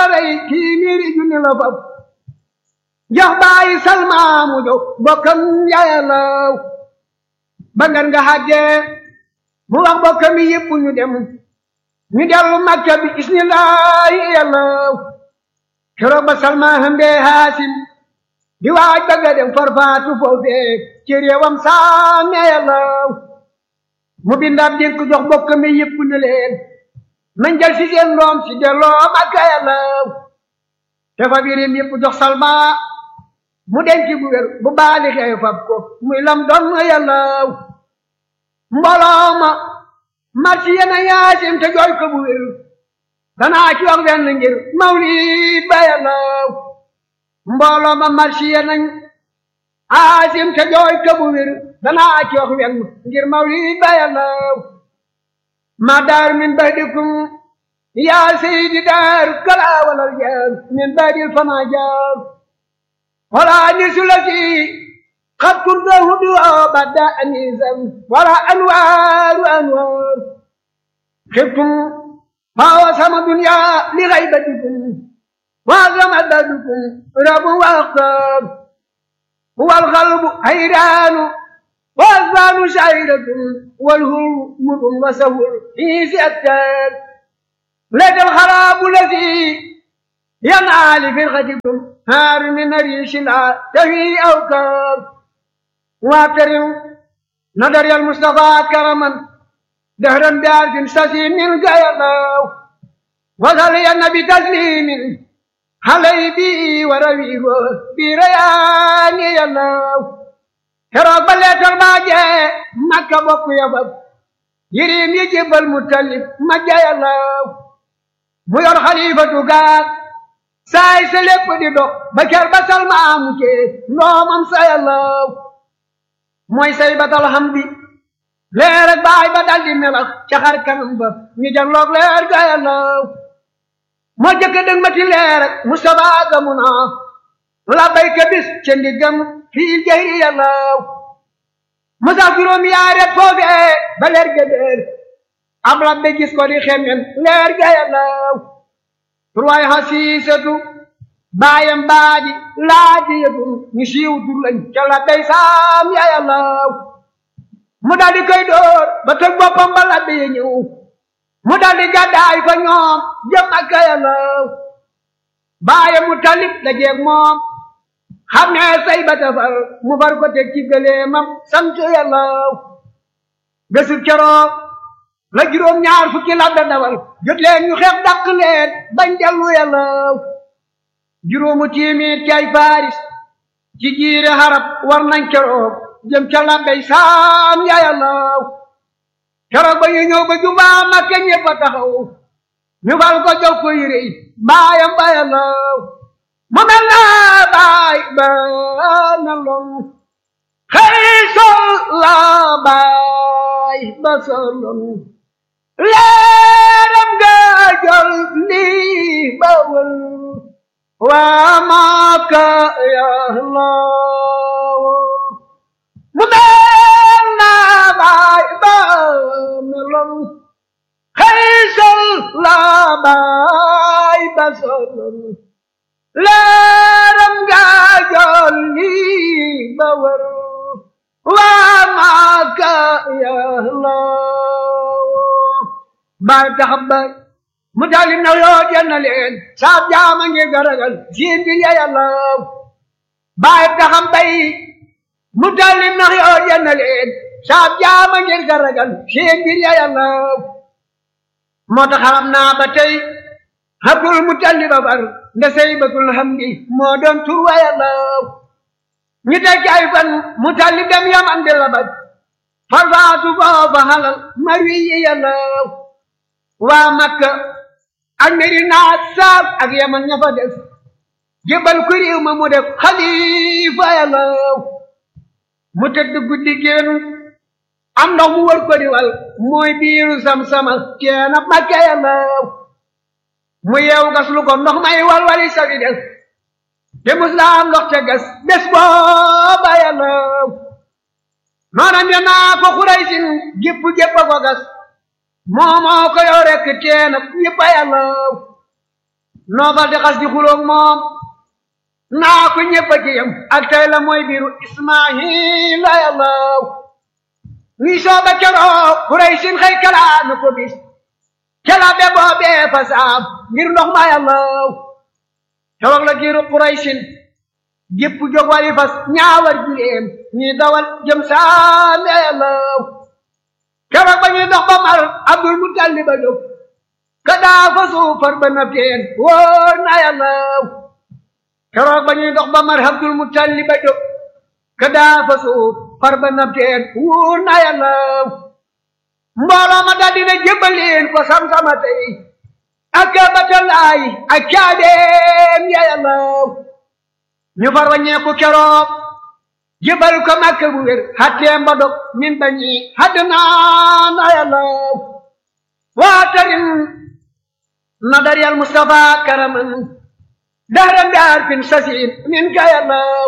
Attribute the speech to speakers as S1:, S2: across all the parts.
S1: la rey tiimiiri junni la fab jox bàyyi salma mu jox bokkam yàllaw ba ngan nga xàggee mu wax bokkam yi yëpp ñu dem ñu dellu makka bi bismillahi yàllaw keroog ba salma hëmbee haasim di waaj bëgga dem farfaatu foofee ci réewam saame yàllaw mu bindaab dénk jox bokkam yi yëpp ne leen nañ jël si seen doom si delloo makka yàllaw te fa birim yëpp jox salma mu denc bu wér bu baali xew fab ko muy lam doon yàllaw mbooloo ma marsi yena yaasim te jooy ko bu wér danaa ci wax benn ngir mawlid ba yàllaw mbooloo ma marsi yena yaasim te jooy ko bu wér danaa ci wax benn ngir mawlid ba yàllaw ma daar min badikum yaa seydi daar kala walal jaar min badil fama jaar wala nisulati قد كنت هدوء بدا أنيسا ولا أنوار أنوار خفتم فهو سما دنيا لغيبتكم وعظم عددكم رب وأختار هو القلب حيران والظان شعيرة والهول مر وسهول في سيأتان لك الخراب الذي ينعى لفرقتكم هار من ريش لا تهي أوكار واكرم نظر المصطفى كرما دهرا بعرف سسيم من قيلاو وصلي النبي تسليم علي بي ورويه بريان يلاو keroog ba leetar baa jee makka bokk yafab yirim yi jébbal mu tallib ma jayalaw mu yor xalifatu gaar saay sa lépp di dox ba ker ba salma amu cee ndoomam sa yalaw mooy say batal xam bi leer ak baay ba dal di melax ca xar kanam ba ñu janloog leer ga yàllaw moo jëkk dëng mati leer ak Mustafa gamu naa la bayka bis ca ndiggam fii jayri yàllaw musa juróom yaaret foofee ba leer ga déer am labbe gis ko di xemmen leer ga yàllaw turwaay xasiisatu baayam baaji laaji yëtum ñu siiw tur lañ ca la day saam ya yàllaw mu daldi koy dóor ba tëg boppam ba labbe ya ñëw mu daldi gàddaay fa ñoom jëm ak yàllaw baaye mu talib la jeeg moom xam ne say ba tafar mu far ko teg ci gëleemam sant yàllaw bésu keroog la juróom ñaar fukki labbe dawal jot leen ñu xeex dàq leen bañ dellu yàllaw juróomu tiimiit ci ay faaris ci jiire xarab war nañ keroog jëm ca labbey saam ya yàllaw keroog ba ñu ñëw ba jubaa Makka ñépp a taxaw ñu fal ko jox ko yére yi baayam ba yàllaw mu mel na baay ba na lon xëy sol la baay ba solon leeram ga jol lii ba wël waa Makka yàllaw mu mel na baay ba meloon xëy sol la baay ba solon leeram ga jolli ba wër waa Makka yàllaw baay taxab baay mu daldi na yoo jenna leen saab jaama ngi garagal siin bi ya yàllaw baay taxam bay mu daldi na yoo jenna leen saab jaama ngi garagal siin bi ya yàllaw moo tax xam naa ba tey Abdul Mutalib ba bar nda saybatul hamdi moo doon tur wa yàllaw ñu teg ay fan Mutalib dem Yaman di labat farfaatu foofa halal marwi yi yàllaw waa Makka ak Medina saab ak Yaman ña fa des jébal ku réew ma mu def xalifa yàllaw mu tëdd guddi génn am ndox mu wër ko di wal mooy biiru sam-sama teena Makka yàllaw mu yeewu gas lu ko ndox may wal wali sawi des te mus la am ndox te gas bés booba yàllaw noonam ya naa ko xuraysin gépp gépp a ko gas moomoo ko yow rekk teena ñëpp a yàllaw noobal di xas di xuloog moom naa ko ñëpp a ci yam ak tey la mooy biiru ismaila yàllaw ñuy sooba keroog Quraysin xëy kalaa na ko bis kala be boobee fa saam ngir ndox ma yàllaw keroog la giiru Quraysin gépp jóg wari fas ñaawar jileem ñuy dawal jëm saam yàllaw keroog ba ñuy dox ba mar Abdul Mutalib ba jóg ka daa fa suufar ba na teen wóor na yàllaw keroog ba ñuy dox ba mar Abdul Mutalib ba jóg ka daa fa suufar ba na teen wóor na yàllaw mbooloo ma daldi na jébbaleen ko sam-sama tey ak batalaay ak caabeem ya yàllaw ñu far waññeeku keroog jébbal ko Makka bu wér xatteem ba dog min bañi haddnaa na yàllaw waatarin nadar yal Mustafa karaman dahran bi arfin sasin min ka yàllaw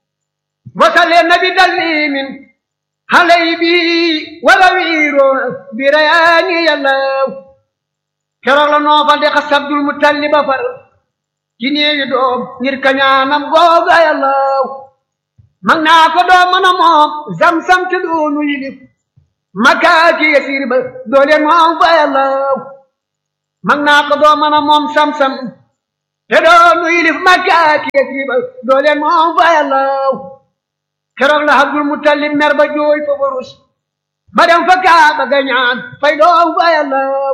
S1: wasale nabi dallimin halay bi wala wiiro bi rayaani yàllaw keroog la noofal de xas Abdul Mutalib ba far ci néewi doom ngir kañaanam googa yàllaw mag naa ko doom mën a moom zam-zam te doonu yilif makaaki yasiir ba dooleen moom fa yàllaw mag naa ko doom mën a moom sam-sam te doonu yilif makaaki yasiir ba dooleen moom fa yàllaw keroog la Abdul Mutalib mer ba jooy fa barus ba dem fa kaaba ga ñaan fay doom fa yàllaw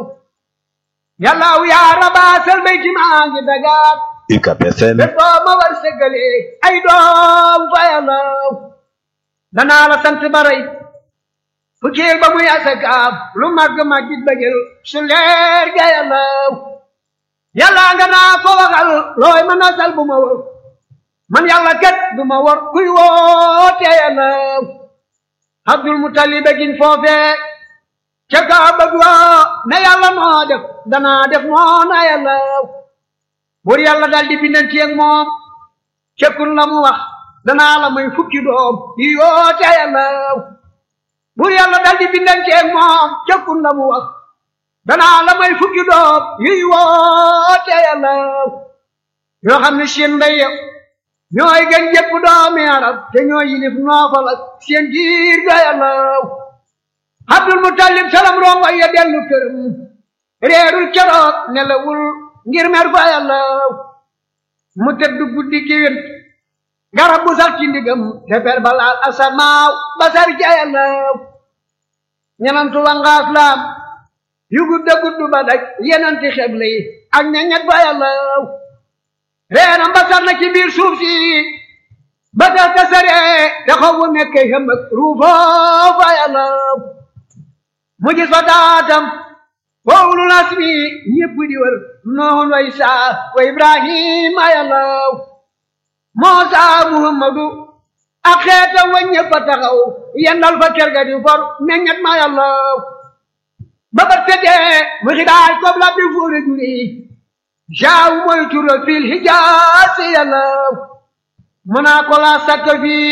S1: yàllaw yaa rabaasal bayti maa ngi dagaat
S2: UCAB FM
S1: te boo ma war sëggale ay doom fa yàllaw danaa la sant ba rey fukkeel ba muy asakaab lu màgg màggit ba jël su leer ga yàllaw yàlla nga naa ko waxal looy mën a sal bu ma wër man yàlla kat du ma war kuy woote yàllaw Abdul Mutalib gin foofee ca Kaaba ga ne yàlla noo def danaa def noona yàllaw buur yàlla dal di bindanti ak moom cekkun la mu wax danaa la may fukki doom yi yoote yàllaw buur yàlla dal di bindanti ak moom cekkun la mu wax danaa la may fukki doom yi woote yàllaw yoo xam ne seen ndey ñooy gën jëpp doomi arab te ñooy yilif noofal ak seen giir ga yàllaw Abdul Mutalib salam rongo ya dellu këram réerul keroog nelawul ngir mer fa yàllaw mu tëdd guddi giwén garab bu sax ci ndigam te per balaal asamaaw basar ca yàllaw ñenantu wangaas laam yu gudda gudd ba daj yenanti xeble yi ak ñeñet fa yàllaw reenam basar na ci biir suuf si ba tax tasare te xawu nekke xam ak ruufoo fa yàllaw mu gis fa daatam wowlu nasmi ñépp di wër noon wa isaa wa ibrahima yàllaw moosa muhammadu ak xeetam wa ñépp a taxaw yendal fa kër ga di for meññet ma yàllaw ba ba tëddee mu xidaaj kob la bi fuure juri jaaw mooy turo fil hijaasi yàllaw mu naa ko laa sakka fii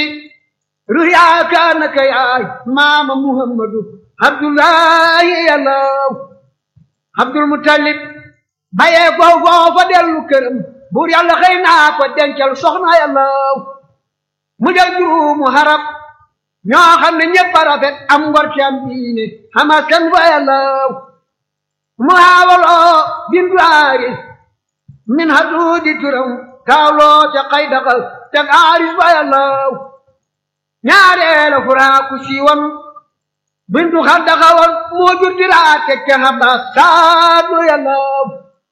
S1: ruyaa kaanaka yaay maama muhammadu abdullahi yàllaw abdul mutalib bayee foofu foofa dellu këram buur yàlla xëy naa ko dencal soxna yàllaw mu jël juumu harab ñoo xam ne ñëpp a rafet am ngor ci am diine xamaskan fa yàllaw mu haawaloo bintu aaris min haduudi turam kaawloo ca xay daxal teg aaris fa yàllaw ñaareela furaaku siiwam bintu xaddaxawal moo jur diraa teg ca xabba saadu yàllaw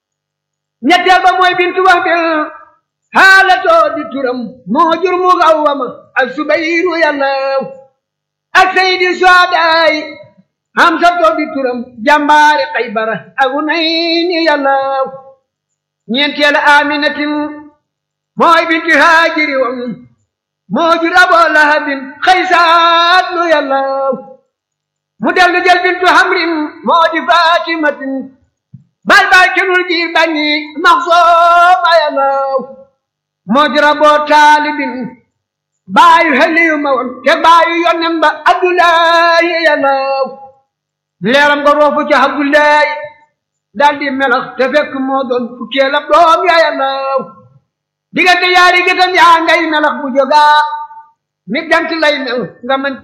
S1: ñetteel ba mooy bintu wax bil xaalatoo di turam moo jur mu xawwama ak subayru yàllaw ak sayidi suadaay xamsatoo di turam jàmbaari xaybara ak unayni yàllaw ñeenteel aminatin mooy bintu haajiri wam moo jur aboo lahabin xaysaat lu yàllaw mu dellu jël bintu hamrin moo di fatimatin bay bay kenul jiir bañi maxsooma yàllaw moo di raboo taalibin baayu xeliyu ma woon te baayu yonnen ba abdullahi yàllaw leeram nga roofu ca abdullahi daal di melax te fekk moo doon fukkeel ab doom ya yàllaw diggante yaari gitam yaa ngay melax bu jógaa mi jant lay mel nga mën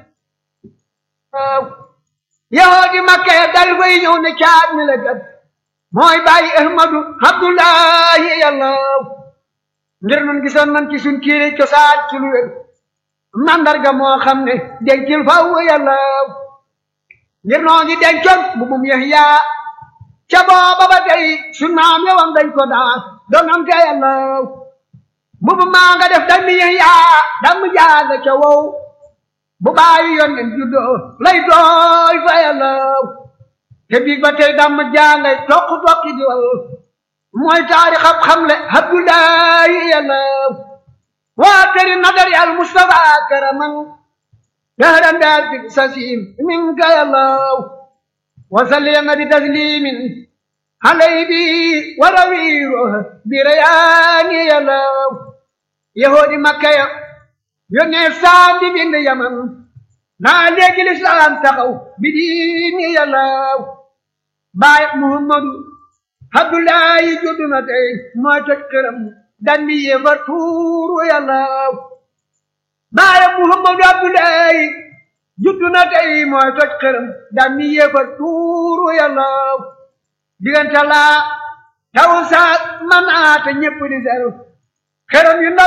S1: yahoo di makka ya dal koy ñëw ne caat mi la gat mooy bàyyi ahmadu abdullahi yàllaw ngir nun gisoon nan ci suñ kiiri cosaan ci lu wér mandarga moo xam ne dencil faw yàllaw ngir noo ngi dencoon bu bum Yahya ca booba ba tey suñ maam yowam dañ ko daa doon am te yàllaw bu bu maa nga def dammi Yahya damm jaaga ca wow bu bàyyi yoon nen juddoo lay dooy fa yàllaw te biig ba tey damm jaangay toq toqi di wal mooy taarix ab xamle abdullahi yàllaw waa tëri nadari al mustafa karaman dahran daar fi sasim minka yàllaw wasalliya bi taslimin alay bi warawiiro bi rayaani yàllaw yahoodi makka ya yónnee saam di bind yaman naa léegi lislaam taxaw bi diini yàllaw baay muhammadu abdullahi juddu na tey mooy toj këram dandi yéefar tuuru yàllaw baay muhammadu abdullahi juddu na tey mooy toj këram dandi yéefar tuuru yàllaw diggante laa taw saa manaata ñépp di seru këram yu ndaw